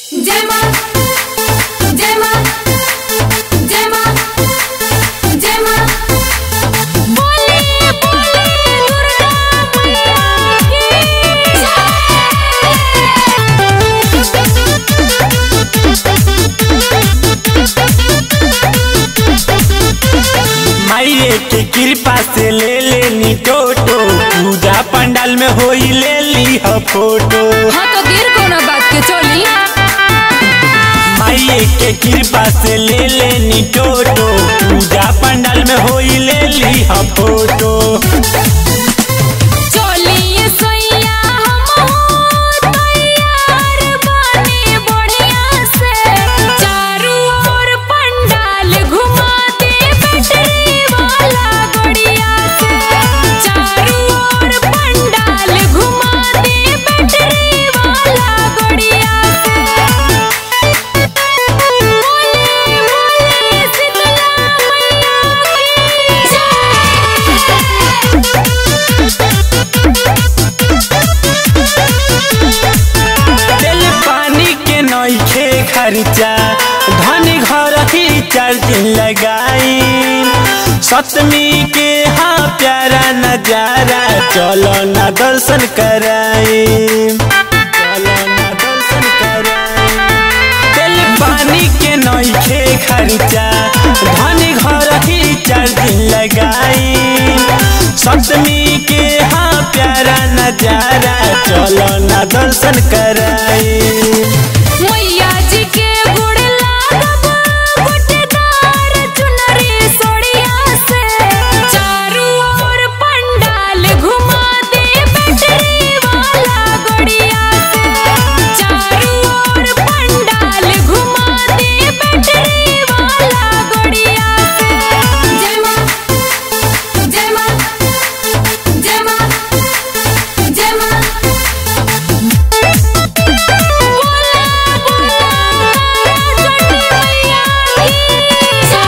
जय मां जय मां जय मां जय मां बोले बोले दुर्गा मैया की माइये के कृपा से ले लेनी टोटो पूजा पंडाल में होई ले ली ह फोटो हाँ तो गिर कोनो बात के चोली माइये के कृपा से ले लेनी टोटो पूजा पंडाल में होई ले ली ह फोटो चोली ये सोइया हम तैयार बने बढ़िया से चारों ओर पंडाल घुमा दे बैटरी वाला गड़िया से चारों ओर पंडाल घुमा दे बैटरी वाला गड़िया से बोले बोले शीतला मैया तेल पानी के नइखे खर्चा धन घर ही चार दिन लगाई सतमी के हाँ प्यारा नजारा चलो ना दर्शन कराई चलो ना दर्शन कराई तेल पानी के नइखे खर्चा धन घर ही चार दिन लगाई सप्तमी के हाँ प्यारा नजारा चलो ना दर्शन कराई मैया जी के गुड़ लागब गुटदार चुनरी सोड़िया से चारों ओर पंडाल घुमा दे बैटरी वाला गड़िया से चारों ओर पंडाल घुमा दे बैटरी वाला गड़िया से जय मां जय मां जय मां जय मां बोला बोला चंडी मैया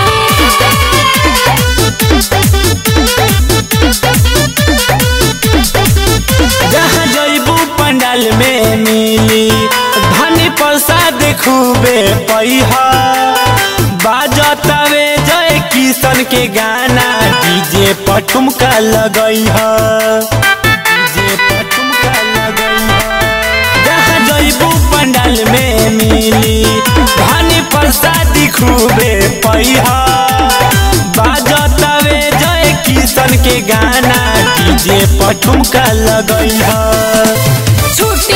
जहाँ जैबू पंडाल में मिली धनी प्रसाद खूबे पैहा बाजतावे जय किशन के गाना डीजे पर ठुमका लगैहा डीजे पर ठुमका लगैहा जहाँ जैबू पंडाल में मिली धनी प्रसादी खूबे पैहा बाजतावे जय किशन के गाना डीजे पर ठुमका लगैहा छुट्टी